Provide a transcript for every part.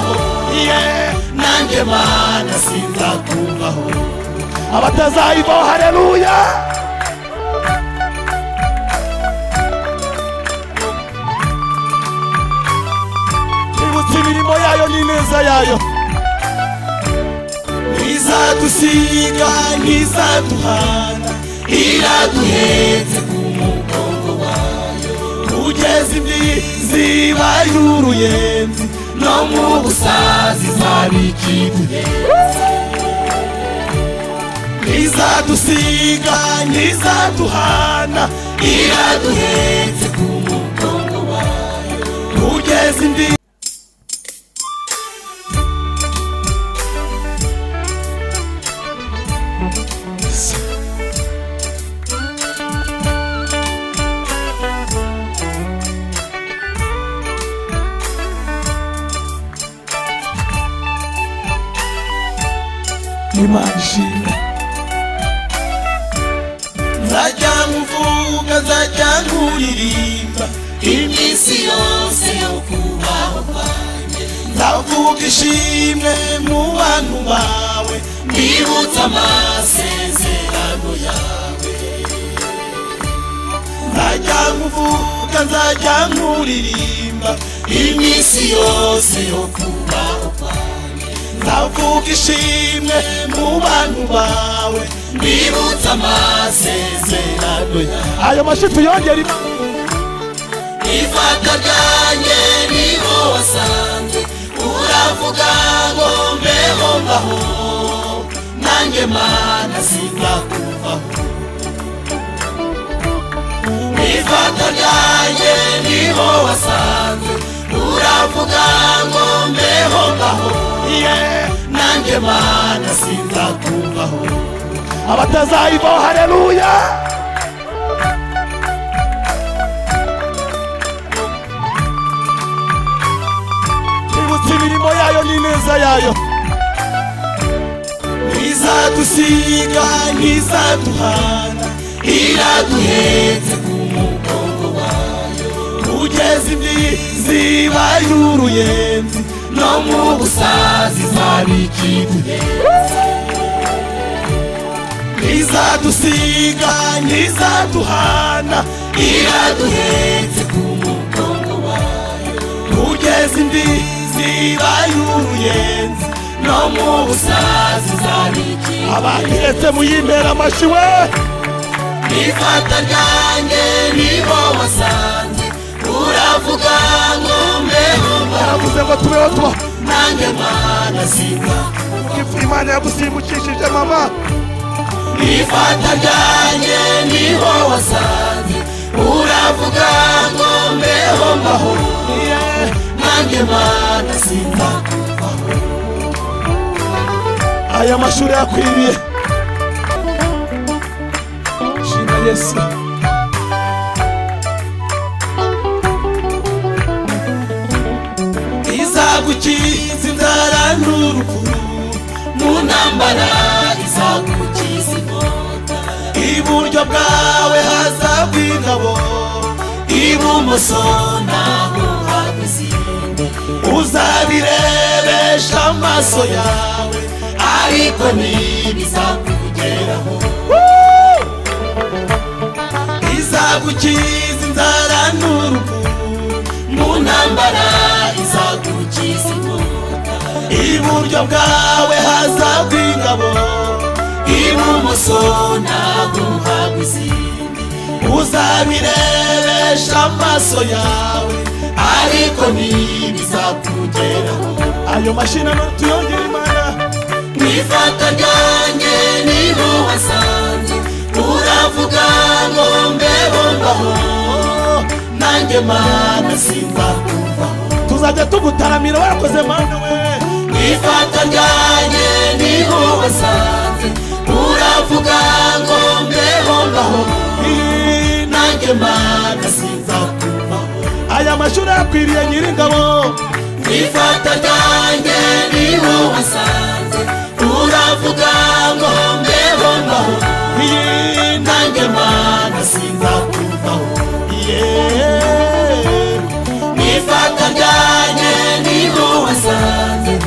nsinziriye nanjye mana sinzakuvaho abatazayivaho hareruya ibutse imirimo yayo n'ineza yayo ntizadusiga ntizaduhana iraduhetse ku mugongo wayo kugeza imbizi ibaye uruyenzi no mu busazi izaba ikiduhetse ntizadusiga ntizaduhana iraduhetse ku mugongo wayo kugeza imbizi imagine nzajya nkuvuga nzajya nkuririmba iminsi yose yo kubaho kwanjye ndavuga ishimwe mu bantu bawe mbibutsa amasezerano yawe nzajya nkuvuga nzajya nkuririmba iminsi yose yo kubaho kwanjye ndavuga ishimwe mu bantu bawe mbibutsa amasezerano yawe ayo mashusho yongera imana ifata ryanjye niho wasanze uravuga ngo mbeho mbaho nanjye mana sinzakuvaho ifata ryanjye niho wasanze uravuga ngo mbeho mbaho ye nanjye mana sinzakuvaho abatazayivaho hareruya ibutse imirimo yayo n'ineza yayo ntizadusiga ntizaduhana iraduhetse ku mugongo wayo kugeza imbizi ibaye uruyenzi no mu busazi izaba ikiduhetse ntizadusiga ntizaduhana iraduhetse ku mugongo wayo kugeza imbizi ibaye uruyenzi no mu busazi izaba ikiduhetse abakiretse muyintera amashyi we ifata ryanjye nibo wasanze uravuga ngo mbeho yaravuze ngo tubeho tuba nanjye mana singa ifu imana yagusimbukishije mama ifata ryanjye niho wasanze uravuga ngo mbeho mbaho nanjye mana singa aya mashuri yakwiriye shima yesu izagukiza inzara n'urupfu mu ntambara izagukiza inkota iburyo bwawe hazagwa ingabo ibumoso naho hagwa izindi uzabirebesha amaso yawe ariko ntibizakugeraho izagukiza inzara n'urupfu mu ntambara izagukiza inkota iburyo bwawe hazagwa ingabo ibumoso ntabwo uhagwa izindi uzabirebesha amaso yawe ariko ntibizakugeraho ayo mashini ano tuyongere imana nifata ryanjye niho wasanze uravuga ngo mbeho mbaho nanjye mana sinzakuvaho tuzajya tugutaramira warakoze mana we nifata ryanjye niho wasanze uravuga ngo mbeho mbaho nanjye mana sinzakuvaho aya mashuri yakwiriye nyiringabo ifata ryanjye niho wasanze uravuga ngo mbeho mbaho iyi nanjye mana sinzakuvaho yeee ifata ryanjye niho wasanze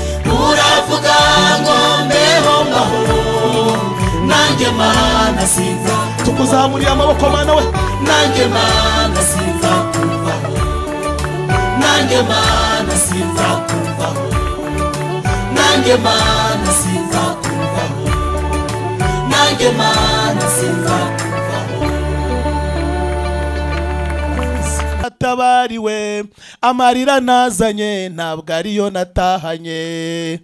mana sinza tukuzamuriye amaboko mana we nanjye mana sinza kuvaho nanjye mana sinza kuvaho nanjye mana sinza kuvaho nanjye mana sinza kuvaho atabariwe amarira nazanye ntabwo ariyo natahanye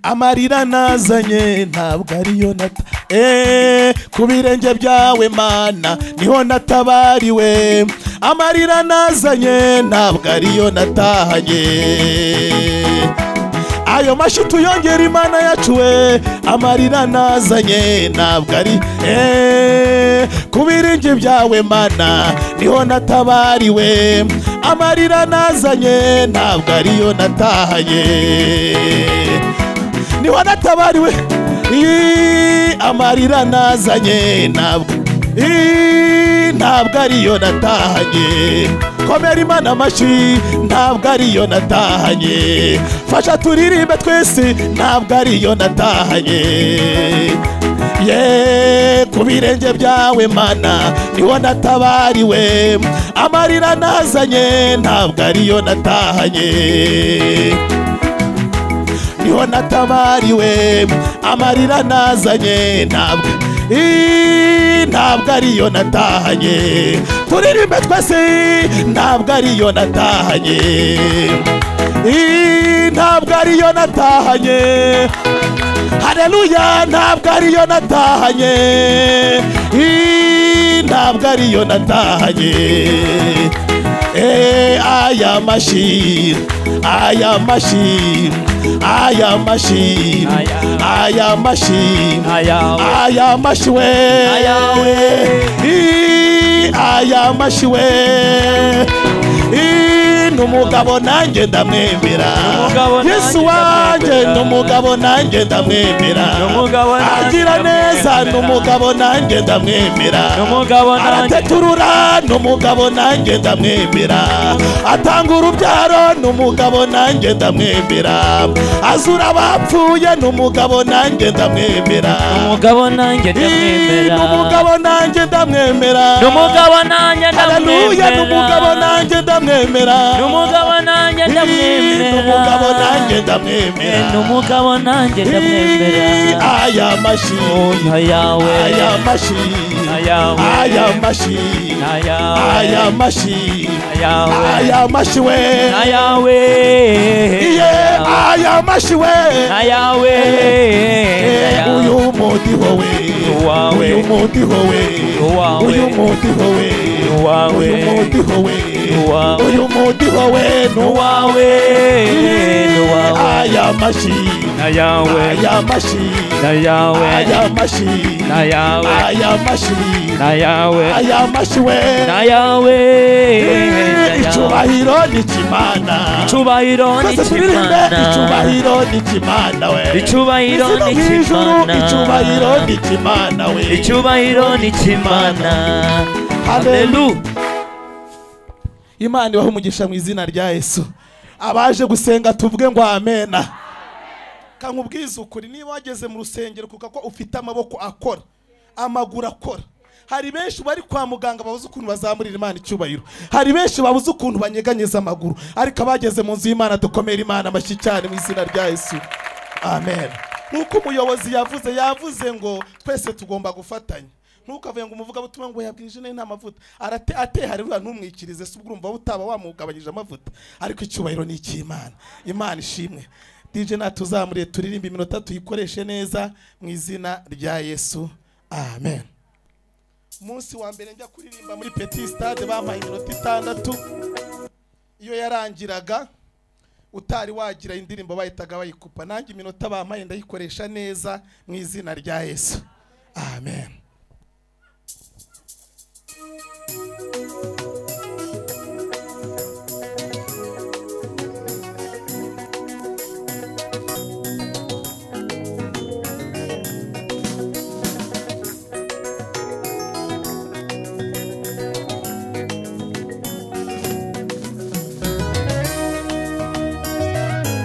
amarira nazanye ntabwo ariyo nata Eh, ku birenge byawe mana niho natabariwe amarira nazanye ntabwo ariyo natahanye ayo mashyi tuyongera imana yacu we amarira nazanye ntabwo ari Eh, ku biringi byawe mana niho natabariwe amarira nazanye ntabwo ariyo natahanye niho natabariwe Ii, amarira nazanye ntabwo Ii, ntabwo ariyo natahanye komera imana amashyi ntabwo ariyo natahanye fasha turirimbe twese ntabwo ariyo natahanye ye ku birenge byawe mana niho natabariwe amarira nazanye ntabwo ariyo natahanye niho natabariwe amarira nazanye ntabwo Ii, ntabwo ariyo natahanye turirimbe twese ntabwo ariyo natahanye Ii, ntabwo ariyo natahanye hareruya ntabwo ariyo natahanye Ii, ntabwo ariyo natahanye Eh, aya mashyi aya mashyi aya mashyi aya mashyi aya mashyi we Ii, aya mashyi we Ii, ni umugabo nanjye ndamwemera umugabo nanjye yesu wanjye ni ndamwemera. umugabo nanjye ndamwemera Ni umugabo nanjye agira neza ni ndamwemera. umugabo nanjye ndamwemera Ni umugabo nanjye- arateturura ni umugabo nanjye ndamwemera atanga urubyaro ni umugabo nanjye ndamwemera azura abapfuye ni umugabo nanjye ndamwemera umugabo nanjye Ii, ni ndamwemera umugabo nanjye ndamwemera ni umugabo nanjye Haleluya, ni umugabo ndamwemera nanjye ndamwemera ni umugabo nanjye Ii, ni ndamwemera umugabo nanjye ndamwemera Eh, ni umugabo nanjye ndamwemera aya mashi nta yawe aya mashi Ayawe. aya mashi Ayawe. aya mashi Ayawe. aya mashi we nta yawe iye aya mashi we nta yawe Eh, uyu mudiho we Uwawe. uyu mudiho we Uwawe. uyu mudiho we Uwawe. uyu mudiho we Uwawe. uyu mudiho we wawe ni wawe aya mashi nta yawe aya mashi nta yawe aya mashi nta yawe aya mashi nta yawe aya mashi we na yawe icubahiro ni kimana icubahiro twese turirimbe icubahiro ni kimana we Icubahiro Isi no ni mu ijuru, Kimana. icubahiro ni kimana we icubahiro n'ikimana halelu imana ibaha umugisha mu izina rya yesu abaje gusenga tuvuge ngo amena kankubwiza ukuri niba wageze mu rusengero kuko ko ufite amaboko akora amaguru akora hari benshi bari kwa muganga babuze ukuntu bazamurira imana icyubahiro hari benshi babuze ukuntu banyeganyeza amaguru ariko abageze mu nzu y'imana dukomere imana amashyi cyane mu izina rya yesu amen nk'uko umuyobozi yavuze yavuze ngo twese tugomba gufatanya ntukavuye ngo umuvugabutumwa ngo yabwije neza nta mavuta arate ateharura ntumwikirize se ubwo urumva utaba wamugabanyije amavuta ariko icyubahiro ni icy'imana imana ishimwe dj natuzamuriye turirimbe iminota tuyikoreshe neza mu izina rya yesu amen umunsi wa mbere njya kuririmba muri petit stade bampaye iminota itandatu iyo yarangiraga utari wagira indirimbo bahitaga bayikupa nanjye iminota bampaye ndayikoresha neza mu izina rya yesu amen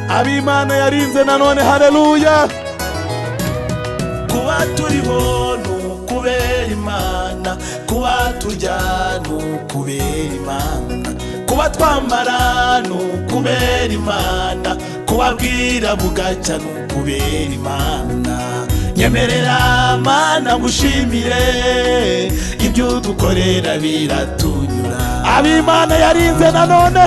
ab'imana yarinze nanone hareruya kuba turiho ni ukubera imana kuba turya ni ukubera imana kuba twambara ni ukubera imana kuba bwira bugacya ni ukubera imana nyemerera mana gushimire ibyo udukorera biratunyura ab'imana yarinze nanone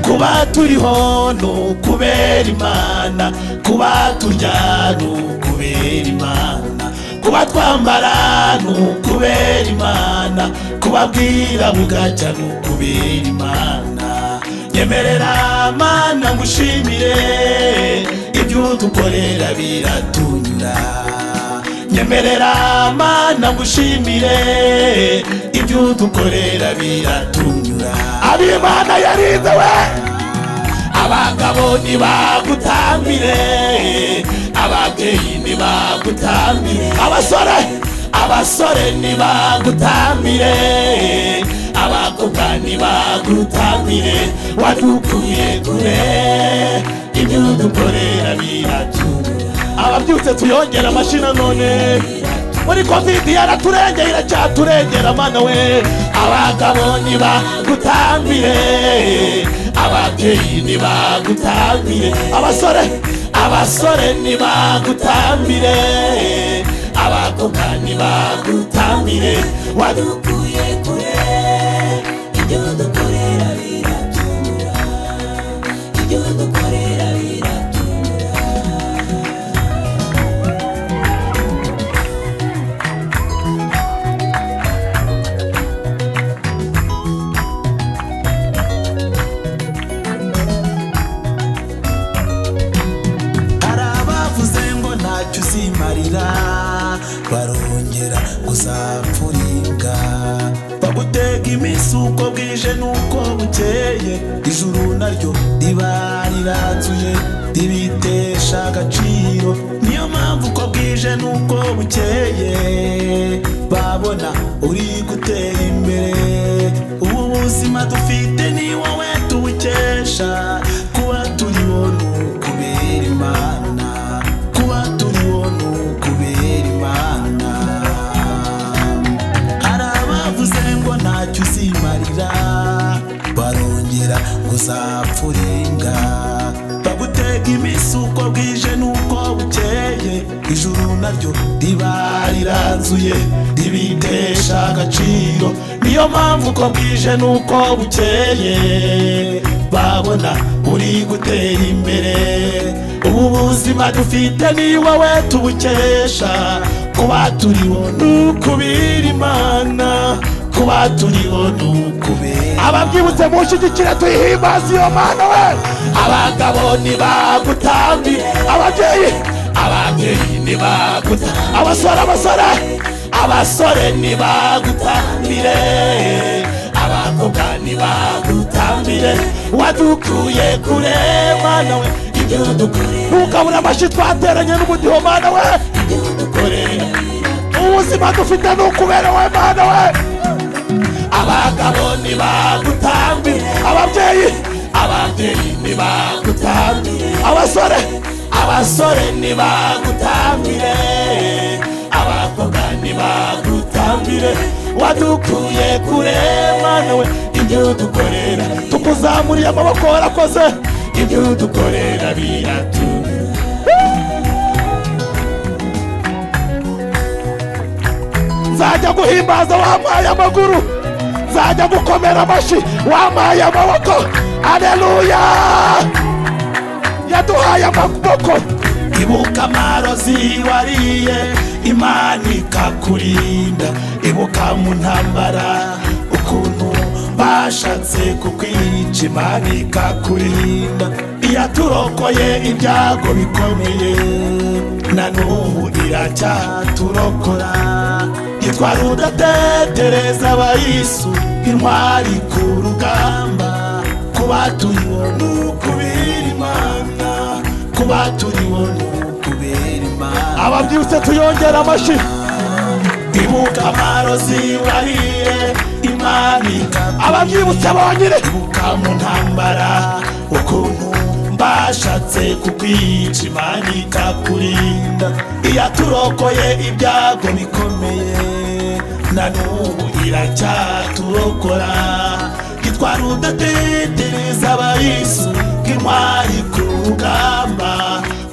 kuba turiho ni ukubera imana kuba turya ni ukubera imana kuba twambara ni ukubera imana kuba bwira bugacya ni ukubera imana nyemerera mana ngushimire ibyo udukorera biratunyura nyemerera mana ngushimire ibyo udukorera biratunyura ab'imana yarinze we abagabo ntibagutambire ababyeyi ntibagutambire abasore abasore ntibagutambire abakobwa ntibagutambire wadukuye kure ibyo dukorera biratura ababyutse tuyongera amashyi nanone muri kovidi yaraturengeye iracyaturengera mana we abagabo ntibagutambire ababyeyi ntibagutambire abasore abasore ntibagutambire abakobwa ntibagutambire wadukuye kure ibyo dukorera biratura ibyo dukorera biratura hari abavuze ngo ntacyo uzimarira barongera uzapfuringa bagutega iminsi uko bwije n'uko bukeye ijuru naryo riba riranzuye ribitesha agaciro niyo mpamvu uko bwije n'uko bukeye babona uri gutera imbere ubu buzima dufite ni wowe tubukesha kuba turiho ni ukubera imana kuba turiho ni ukubera imana hari abavuze ngo ntacyo uzimarira barongera ngo uzapfurenga bagutega iminsi uko bwije n'uko bukeye ijuru naryo riba riranzuye ribitesha agaciro niyo mpamvu uko bwije n'uko bukeye babona uri gutera imbere ubu buzima dufite ni wowe tubukesha kuba turiho ni ukubira imana kuba turiho ni ukubera ababyibutse mushyigikire tuyihimbaze iyo mana we abagabo ntibagutambire ababyeyi ababyeyi ntibaguta abasore abasore abasore ntibagutambire abakobwa ntibagutambire wadukuye kure mana we ibyo dukorera ntukabure amashyi twateranye n'umudiho mana we ibyo dukorera ubuzima dufite ni ukubera we mana we abagabo ntibagutambire ababyeyi ababyeyi ntibagutambire abasore abasore ntibagutambire abakobwa ntibagutambire wadukuye kure mana we ibyo dukorera tukuzamuriye amaboko warakoze ibyo dukorera biratura nzajya guhimbaza wampaye amaguru nzajya gukomera amashyi wampaye amaboko aleluya yaduhaye amaboko ibuka amarozi wariye imana ikakurinda ibuka mu ntambara ukuntu bashatse kukwica imana ikakurinda iyaturokoye ibyago bikomeye na n'ubu iracyaturokora yitwara udatetereza abayisu intwari ku rugamba kuba turiho ni ukubera imana kuba turiho ni ukubera imana ababyibutse tuyongera amashyi ibuka amarozi wariye imana ikakurinda ababyibutse bonyine ibuka mu ntambara ukuntu bashatse kukwica imana ikakurinda iyaturokoye ibyago bikomeye na n'ubu iracyaturokola gitwara udatetereza abayisu nk'intwari ku rugamba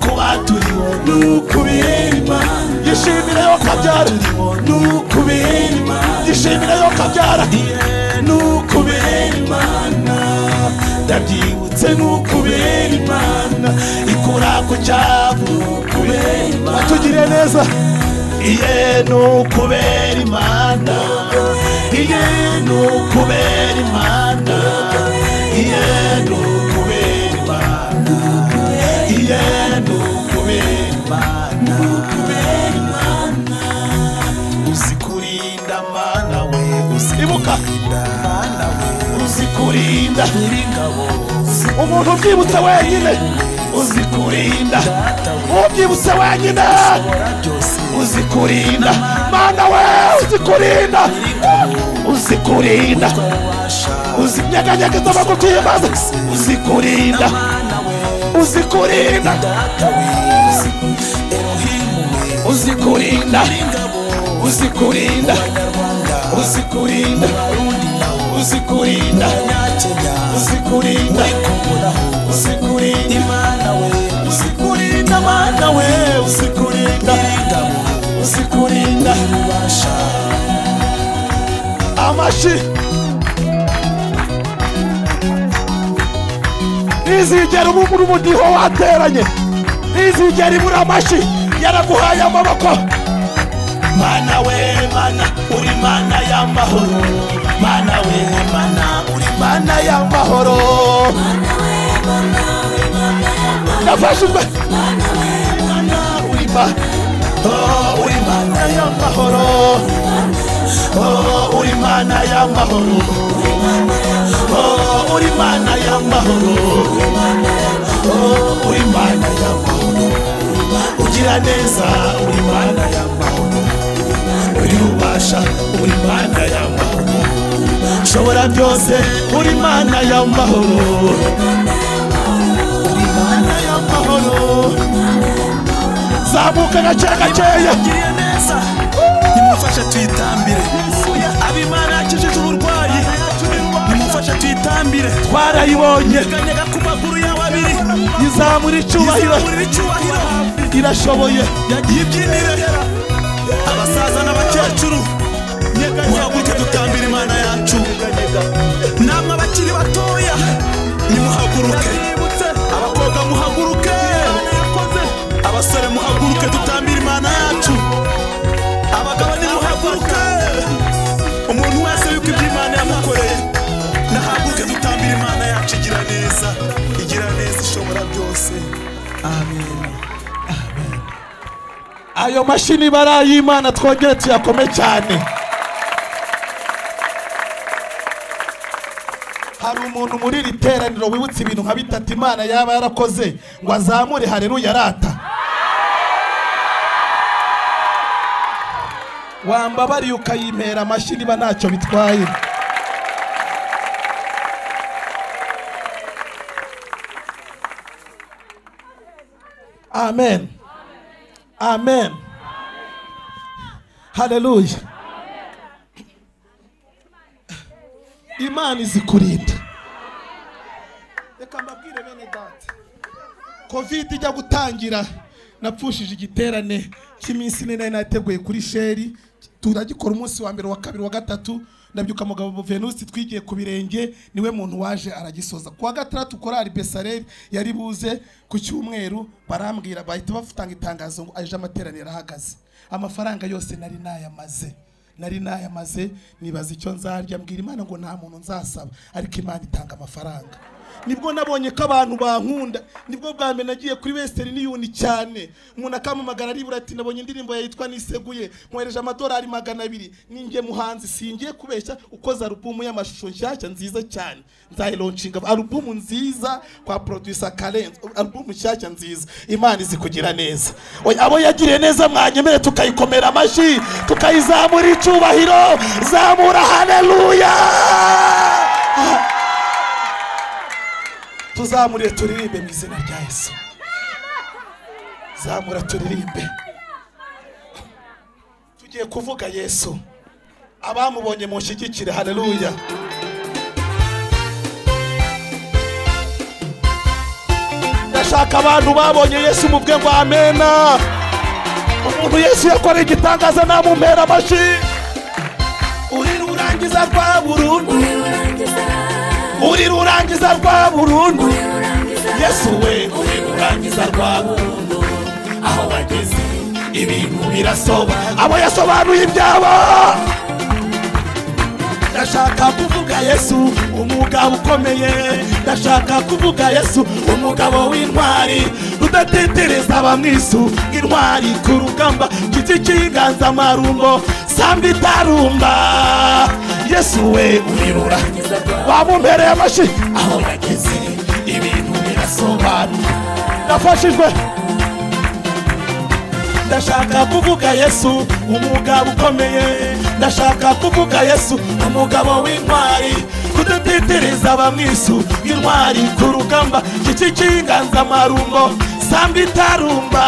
kuba turiho ni ukubera imana yishimire yo kabyara ni ukubera imana yishimire yo kabyara ni ukubera imana ndabyibutse n'ukubera imana ikura ku cyavu kubera imana tugire neza iye n'ukubera imana iye n'ukubera imana iye n'ukubera imana iye n'ukubera imana uzi kurinda mana we uzi ibuka mana we uzi kurinda umuntu ubyibutse wenyine uzi kurinda ubyibutse wenyine uzi kurinda mana we uzikurinda uzi kurinda uzi nyeganyega z'amagutimbaza uzi kurinda uzi kurinda uzi kurinda uzi kurinda uzi kurinda uzi kurinda uzi kurinda uzi kurinda uzi kurinda mana we uzi kurinda uzi kurinda amashi ntizigere ubu muri umudiho wateranye ntizigere ibura amashi yaraguhaye amaboko mana we mana uri mana y'amahoro mana we mana uri mana y'amahoro nafashijwe mana uri ma- Oh, uri mana y'amahoro Oh, uri mana y'amahoro Oh, uri mana y'amahoro Oh, uri mana y'amahoro ugira neza uri mana y'amahoro uri ubasha uri mana y'amahoro shobora byose uri mana y'amahoro uri mana y'amahoro zamuka gake gakeya ugiriye neza nimufashe tuyitambire abimana yakijije uburwayi nimufashe tuyitambire twarayibonye tukanyega ku maguru yawe abiri izamura icyubahiro izamurira icyubahiro irashoboye yibyinire abasaza n'abakecuru muhaguruke dutambire imana yacu namwe abakiri batoya nimuhaguruke abakobwa muhaguruke abasore muhaguruke dutambire imana yacu abagabo nimuhaguruke umuntu wese yuko ibyo imana yamukoreye nahaguruke dutambire imana yacu igira neza igira neza ishobora byose amen ayo mashini barayimana twongere tuyakome cyane hari umuntu muri iri teraniro wibutse ibintu nka bitatu imana yaba yarakoze ngo azamure hareruya arata wambabariye ukayimpera amashyi niba ntacyo bitwaye amen amen haleluya imana izikurinda reka mbabwire bene data kovide ijya gutangira napfushije igiterane cy'iminsi ine nari nateguye kuri sheri turagikora umunsi wa mbere wa kabiri wa gatatu ndabyuka mugabo venusi twigiye ku birenge niwe muntu waje aragisoza ku wa gatandatu korari besareri yari buze ku cyumweru barambwira bahita bafutanga itangazo ngo aje amateraniro arahagaze amafaranga yose nari nayamaze nari nayamaze nibaza icyo nzarya mbwira imana ngo nta muntu nzasaba ariko imana itanga amafaranga nibwo nabonye ko abantu bankunda nibwo bwa mbere nagiye kuri western union cyane umuntu akampamagara aribura ati nabonye indirimbo yawe yitwa niseguye nkohereje amadolari magana abiri ninjye muhanzi singiye kubeshya ukoze alubumu y'amashusho nshyashya nziza cyane nzayironcinga alubumu nziza kwa producer karenzi alubumu nshyashya nziza imana izi kugira neza Oya, abo yagiriye neza mwanyemere tukayikomera amashyi tukayizamura icyubahiro zamura haleluya tuzamure turirimbe mu izina rya yesu zamura turirimbe tugiye kuvuga yesu abamubonye mushyigikire haleluya ndashaka abantu babonye yesu mubwe ngo amena umuntu yesu yakoreye igitangaza namumpera amashi urira urangiza rwa burundu urira urangiza rwa burundu yesu we urira urangiza rwa burundu aho bageze ibintu birasobanura abo yasobanuye ibyabo ndashaka kuvuga yesu umugabo ukomeye ndashaka kuvuga yesu umugabo w'intwari rudatitereza abamwisu nk'intwari ku rugamba giti cy'inganzamarumbo samba itarumba yesu we urirura wamumpereye amashi aho yageze ibintu birasobanura nafashijwe ndashaka kuvuga yesu umugabo ukomeye ndashaka kuvuga yesu umugabo w'intwari kudatitereza abamwisu intwari ku rugamba giti cy'inganzamarumbo samba itarumba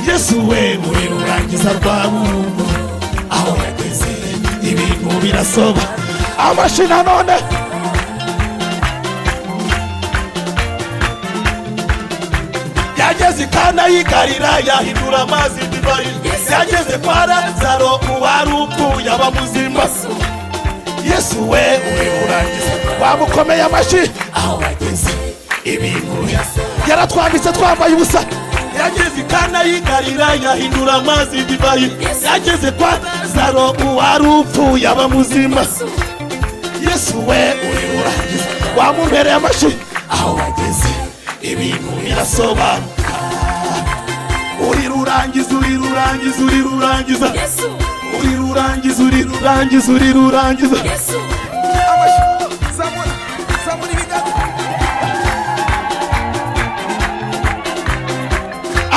yesu we uri rurangiza rwa burundu aho yageze ibintu birasoba amashi nanone yageze i kana yigarira yahindura amazi divayi yageze kwa lazaro uwari upfuye aba muzima yesu we uri urangiza wamukomeye amashi aho wageze ibintu yaratwambitse twambaye ubusa yageze i kana yigarira yahindura amazi divayi yageze kwa lazaro uwari upfuye aba muzima yesu we uri urangiza wamumpereye amashi aho wageze ibintu birasobanuka uri rurangiza uri rurangiza uri rurangiza uri rurangiza uri rurangiza uri rurangiza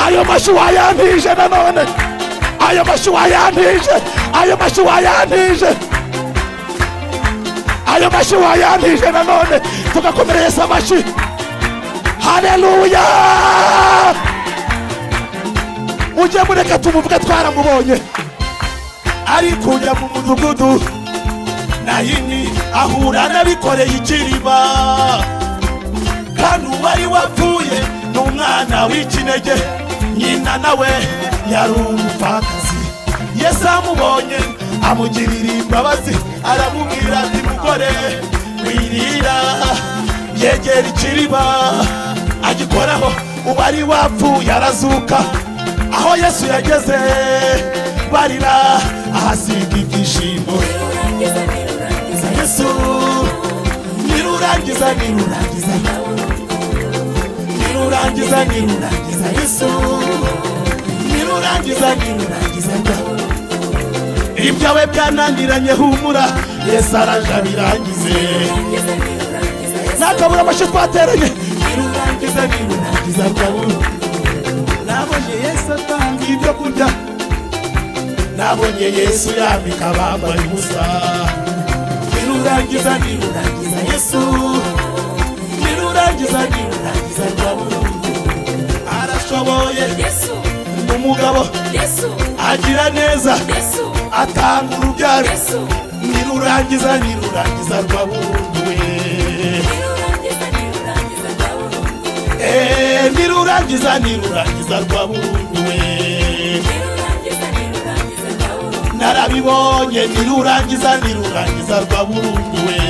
ayo mashi wayantije nanone ayo mashi wayantije ayo mashi wayantije ayo mashi wayantije nanone tugakomereza amashi haleluya mujye mureka tumuvuge twaramubonye ariko ujya mu mudugudu nayini ahura n'abikoreye ikiriba kandi uwari wapfuye ni umwana w'ikinege nyina nawe yari umupfakazi yesu amubonye amugirira imbabazi aramubwira ati mugore wirira yegera ikiriba agikoraho ubari wapfuye arazuka aho yesu yageze barira ahasiga ibyishimo za yesu nirurangiza nirurangiza nirurangiza nirurangiza yesu nirurangiza nirurangiza ibyawe byananiranye humura yesu araje abirangize nakabura amashyi twateranye nirurangiza nirurangiza kabura nabonye yesu atanga ibyo kurya nabonye yesu yambika abambaye ubusa nirurangiza nirurangiza yesu nirurangiza nirurangiza kabura arashoboye ni umugabo agira neza atanga urubyaro nirurangiza nirurangiza rwa burundu we Eh, nirurangiza nirurangiza rwa burundu we narabibonye nirurangiza nirurangiza rwa burundu we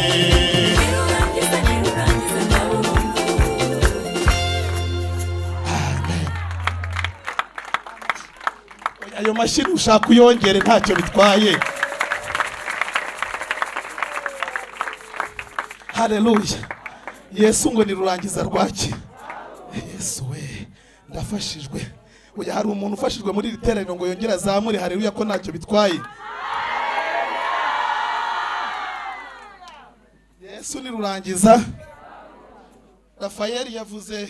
Oya, ayo mashini ushaka uyongere ntacyo bitwaye haleluya yesu ngo nirurangiza rwaki yesu we ndafashijwe uyu hari umuntu ufashijwe muri iri teraniro ngo yongere azamure haleluya ko ntacyo bitwaye yesu nirurangiza rafayeli yavuze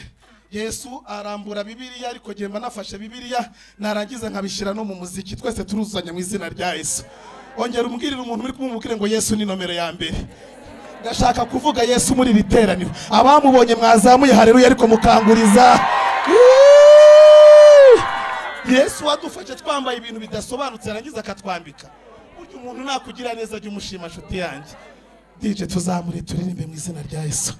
yesu arambura bibiliya ariko ngiye mba nafashe bibiliya narangiza nkabishyira no mu muziki twese turuzuzanya mu izina rya yesu ongera umbwirire umuntu uri kumubwire ngo yesu ni nomero ya mbere ndashaka kuvuga yesu muri iri teraniro abamubonye mwazamuye hareruya ariko mukanguriza yesu wadufashe twambaye ibintu bidasobanutse yarangiza akatwambika burya umuntu nakugira neza jya umushima nshuti yanjye dije tuzamure turirimbe mu izina rya yesu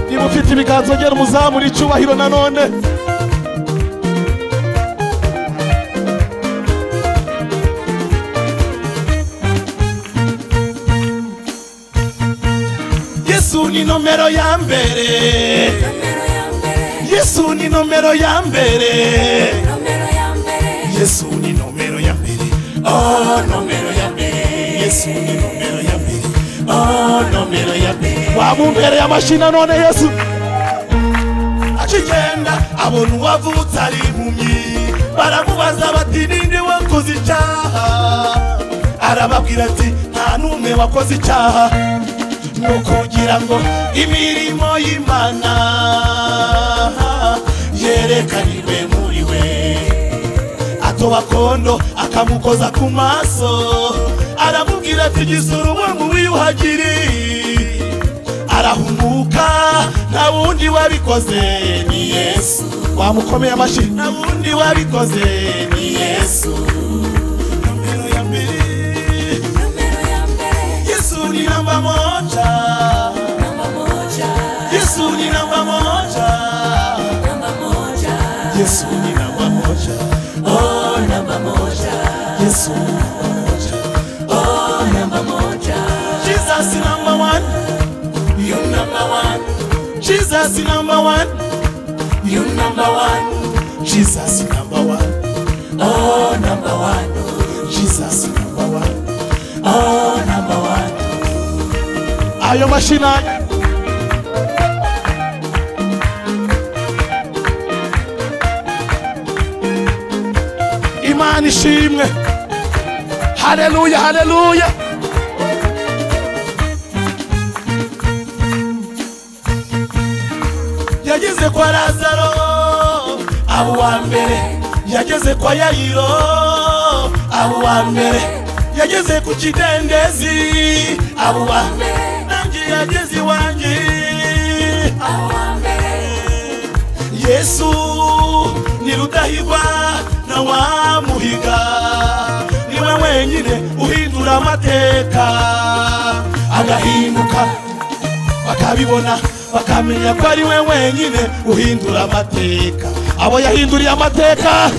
niba ufite ibiganza ngera umuzamure icyubahiro nanone yesu ni nomero ya mbere yesu ni nomero ya mbere yesu ni nomero ya mbere oh nomero ya mbere yesu ni nomero ya mbere oh nomero ya mbere wamumpereye amashyi nanone yesu akigenda abona uwavutse ari impumyi baramubaza bati ninde wakoze icyaha arababwira ati nta n'umwe wakoze icyaha ni ukugira ngo imirimo y'imana yerekanirwe muri we atoba kondo akamukoza ku maso aramubwira ati gisura uwo wiyuhagiri arahumuka nta wundi wabikoze ni yesu wamukomeye amashyi nta wundi wabikoze ni yesu Nomero ya mbere. yesu ni namba moja yesu ni namba moja yesu ni namba moja oh namba moja yesu ni namba moja oh namba moja jesus is number one you number one jesus is number one you number one jesus is number one oh number one jesus is number one oh number one ayo mashina imana ishimwe haleluya haleluya yageze kwa lazaro abo wa mbere yageze kwa yayiro abo wa mbere yageze ku kidendezi abo wa mbere nanjye yageze iwanjye yesu ni rudahigwa na wamuhiga niwe wenyine uhindura amateka agahinduka bakabibona bakamenya ko ari we wenyine uhindura amateka abo yahinduriye amateka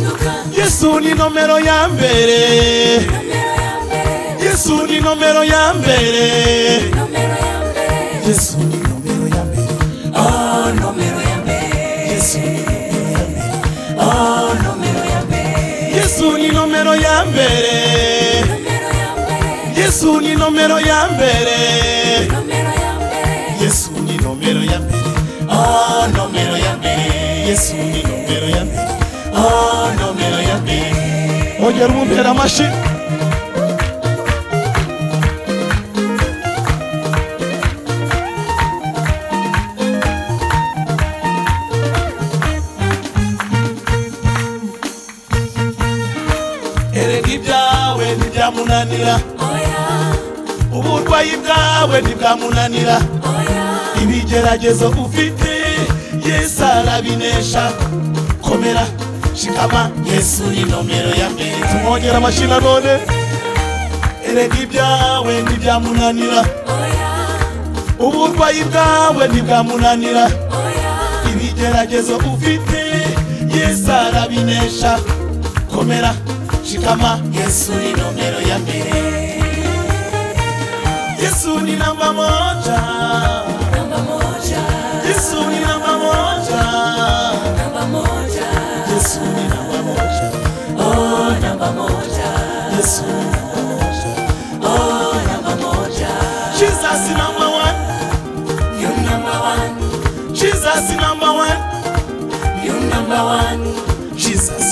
yesu ni nomero ya mbere yesu ni nomero ya mbere yesu ni nomero ya mbere oh nomero ya mbere yesu ni nomero ya mbere yesu ni nomero ya mbere yesu ni nomero ya mbere yesu ni nomero ya mbere oh nomero ya mbere yesu ni nomero ya mbere oh nomero ya mbere ongera umumpera amashyi erega ibyawe ntibyamunanira uburwayi bwawe ntibwamunanira ibigeragezo ufite yesu arabinesha komera shikama yesu ni nomero ya mbere tumwongera amashyi nanone erega ibyawe ntibyamunanira uburwayi bwawe ntibwamunanira ibigeragezo ufite yesu arabinesha komera shikama yesu ni nomero ya mbere yesu ni namba moja yesu ni namba moja yesu ni namba moja yesu ni namba moja jesus is number one jesus is number one jesus is number one Jesus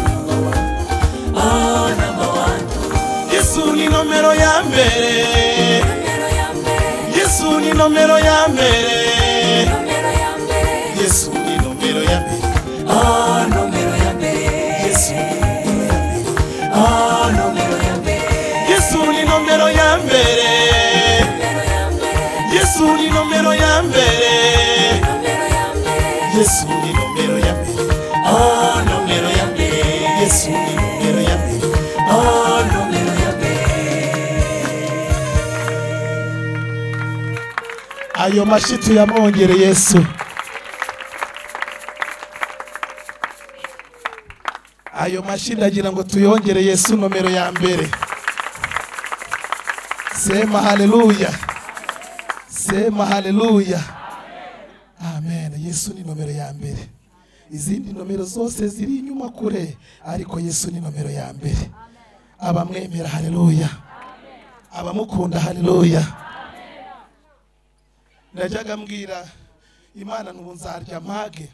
number one. Yesu ni nomero ya mbere Yesu ni nomero ya mbere yesu ni nomero ya mbere Ah, nomero ya mbere yesu Ah, nomero ya mbere yesu ni nomero ya mbere nomero ya mbere yesu ni nomero ya mbere nomero ya mbere yesu ni nomero ya mbere Ah, nomero ya mbere yesu ni nomero ya mbere Ah, nomero ya mbere ayo mashyi tuyamwongere yesu ayo mashyi ndagira ngo tuyongere yesu nomero ya mbere sema haleluya sema haleluya amen yesu ni nomero ya mbere izindi nomero zose ziri inyuma kure ariko yesu ni nomero ya mbere abamwemera haleluya abamukunda haleluya najyaga mbwira imana n'ubu nzarya mpage